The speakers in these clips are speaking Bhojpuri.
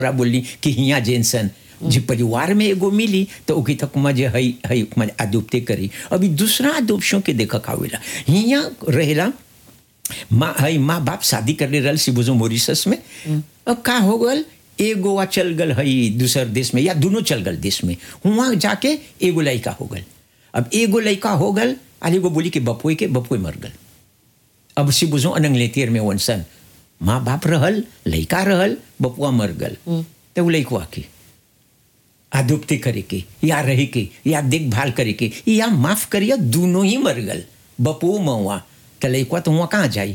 हमरा बोलली कि हिया जेनसन जे परिवार में एगो मिली तो ओके तक मजे हई हई मजे अदुप्ते करी अभी दूसरा अदुप्शों के देख कावेला हिया रहेला माँ हई माँ बाप शादी करले रहल सिबुजो मॉरिशस में अब का हो गल एगो वा चल गल हई दूसर देश में या दोनों चल गल देश में वहाँ जाके एगो लड़का हो गल अब एगो लड़का हो गल आली एगो बोली कि बपुए के बपुए मर गल अब सिबुजो अनंग लेतियर में वनसन माँ बाप रहल लड़का रहल बपुआ मर गल तो वो लड़कुआ के आदुप्ति करे के या रहे के या देखभाल करे के या माफ करिए दोनों ही मर गल बपो मऊआ तो लड़कुआ तो वहाँ कहाँ जाई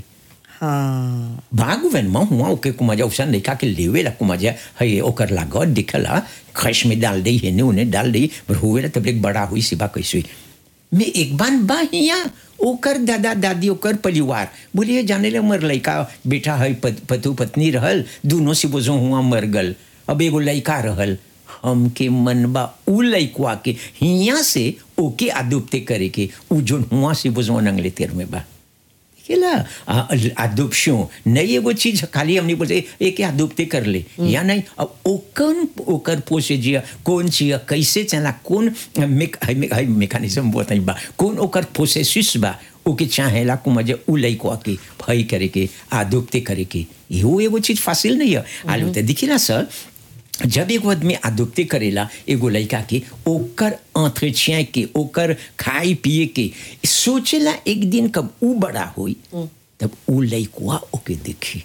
हाँ भागवन में हुआ ओके कुमाजा उसन लड़का के लेवे ला कुमाजा है ओकर लागत दिखला खश में डाल दी हेने उन्हें डाल दी पर हुए ला तब एक बड़ा हुई सिबा कैसे हुई मैं एक बार बा हिया ओकर दादा दादी ओकर परिवार बोलिए जाने ले मर लड़का बेटा है पत, पतु पत्नी रहल दोनों से बोझो हुआ मर गल अब एगो लड़का रहल हमके मन बा उ लड़कुआ के हिया से ओके आदुप्ते करे के उ जोन हुआ से बोझो नंगले तेर में बा केला अदुपशो नहीं एगो चीज खाली हमने बोलते एक अदुपते कर ले या नहीं अब ओकन ओकर पोसे जिया कौन चिया कैसे चला कौन मेक मेकानिज्म बोलता बा कौन ओकर प्रोसेसिस बा ओके चाहेला को मजे उ लइको के भई करे के आदुपते करे के यो एगो चीज फासिल नहीं है आलू तो दिखिला सर जब एगो आदमी आदुप्ते करेला एगो लड़का के ओकर entretien के ओकर खाए पिए के सोचेला एक दिन कब उ बड़ा होई तब उ लड़कुआ ओके देखी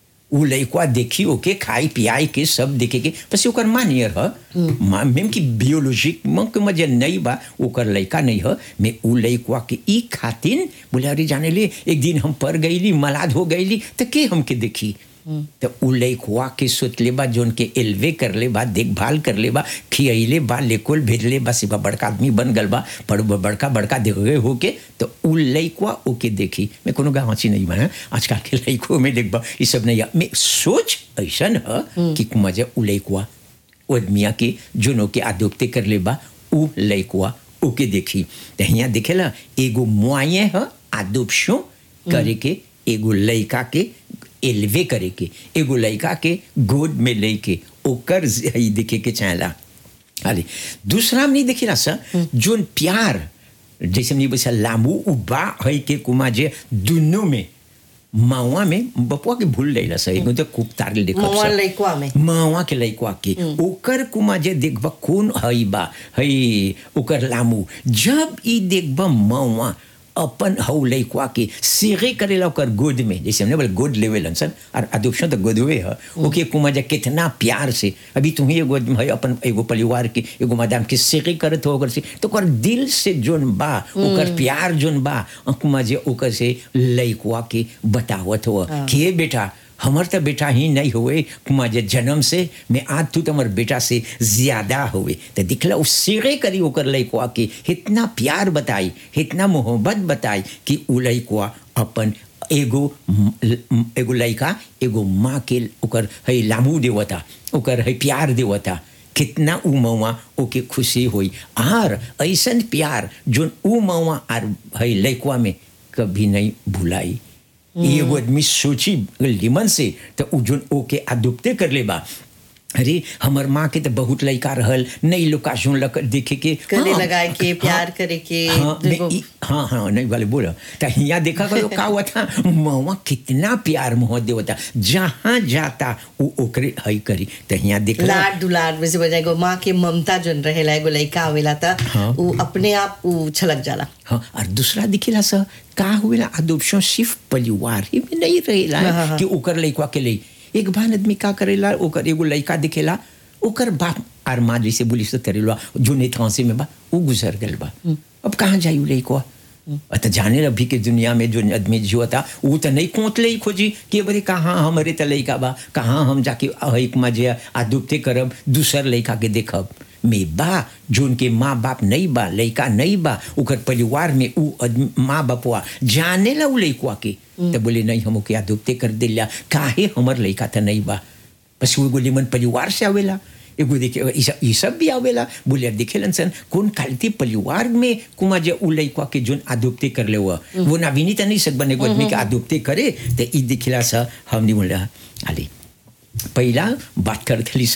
उ लड़कुआ देखी ओके खाए पियाए के सब देखे के बस ओकर मानियर ह माँ मेम की बियोलॉजिक में के मजे नहीं बा ओकर लड़का नहीं ह मैं उ लड़कुआ के ई खातिन बोले अरे जाने ले एक दिन हम पर गईली मलाद हो गईली तो के हमके देखी तो उ लइकवा के सोच ले बा जोन के एलवे कर ले बा देखभाल कर ले बा खियले बा लेकोल भेज ले बा सिवा बड़का आदमी बन गल बा पर बड़का बड़का देख गए हो के तो उ लइकवा ओके देखी मैं कोनो गाँची नहीं बना आजकल के लइको में देख बा ये सब नहीं मैं सोच ऐसा है कि मजा उ लइकवा आदमिया के जोनो के आदोप्ते कर ले बा उ लइकवा ओके देखी तो यहाँ देखेला एगो मुआये है आदोप्शो करे के एगो लइका के एलवे करे के एगो लड़का के गोद में लेके ओकर देखे के चाहेला अरे दूसरा में नहीं देखिला सर जोन प्यार जैसे हमने बोला लामू उबा है के कुमा जे दोनों में मावा में बपुआ के भूल लेला सर एगो तो खूब तार देखब मवा लइकवा में मावा के लइकवा के ओकर कुमा जे देखबा कौन हई बा हई ओकर लामू जब ई देखबा मावा अपन हौ लइकवा के सेरे करेला ओकर गोद में जैसे हमने बोले गोद लेवे सन और अदुपशन तो गोदवे है ओके कुमा जा कितना प्यार से अभी तुम्हें एगो है अपन एगो परिवार के एगो मादाम के सेरे करत हो ओकर से तो ओकर दिल से जोन बा ओकर प्यार जोन बा कुमा जे ओकर से लइकवा के बतावत हो के बेटा हमर तो बेटा ही नहीं हुए कुमा जे जन्म से मैं आज तू तुम्हार बेटा से ज्यादा हुए तो दिखला उस सिरे करी ओकर लइकवा के इतना प्यार बताई इतना मोहब्बत बताई कि उ लइकवा अपन एगो एगो लइका एगो माँ के ओकर है लामू देवता ओकर है प्यार देवता कितना उ मौआ ओके खुशी हुई आर ऐसन प्यार जोन उ मौआ आर है लइकवा में कभी नहीं भुलाई एगो आदमी सोची लिमन से तो उ जोन ओके आदुप्ते कर ले बा अरे हमर माँ के तो बहुत लड़का रहल नहीं लोग सुन लक देखे के गले लगाए के प्यार करे के हाँ मैं हाँ हाँ नहीं वाले बोलो तो यहाँ देखा करो का हुआ था मवा कितना प्यार मोह देवता जहाँ जाता वो ओकरे हई करी तो यहाँ देख लाड दुलार वैसे बजाय गो माँ के ममता जोन रहेला एगो लइका आवेला त हाँ। उ अपने आप उ छलक जाला हाँ और दूसरा दिखेला सर का हुएला अदोप्शन सिर्फ परिवार ही में नहीं रहेला हाँ, हाँ, हाँ। कि ओकर लइकवा के लिए एक बार आदमी का करेला ओकर एगो लइका दिखेला ओकर बाप आर माँ जैसे बोली से करेला जो नेतांसे में बा वो गुजर गल बा अब कहाँ जाई उ लइकवा तो जाने अभी के दुनिया में जो आदमी जो था वो तो नहीं कोत ले खोजी कि बरे कहाँ हमारे तो लइका बा कहाँ हम जाके एक मजे आदुप्ते करब दूसर लइका के देखब में बा जोन के माँ बाप नहीं बा लइका नहीं बा ओकर परिवार में उ आदमी- माँ बापवा जाने ला उ लइकवा के तो बोले नहीं हम ओके आदुप्ते कर दिला काहे हमर लइका तो नहीं बा बस वो एगो निमन परिवार से आवेला एगो देखे ई सब- ई सब भी आवेला बोले देखेलन सन कौन कालती परिवार में कुमा जे उ लइकवा के जोन आदुप्ते कर ले हुआ वो नाविनी तो नहीं सकबन एगो आदमी के आदुप्ते करे तो ई दिखला सा हमने बोला आली पहिला बात करते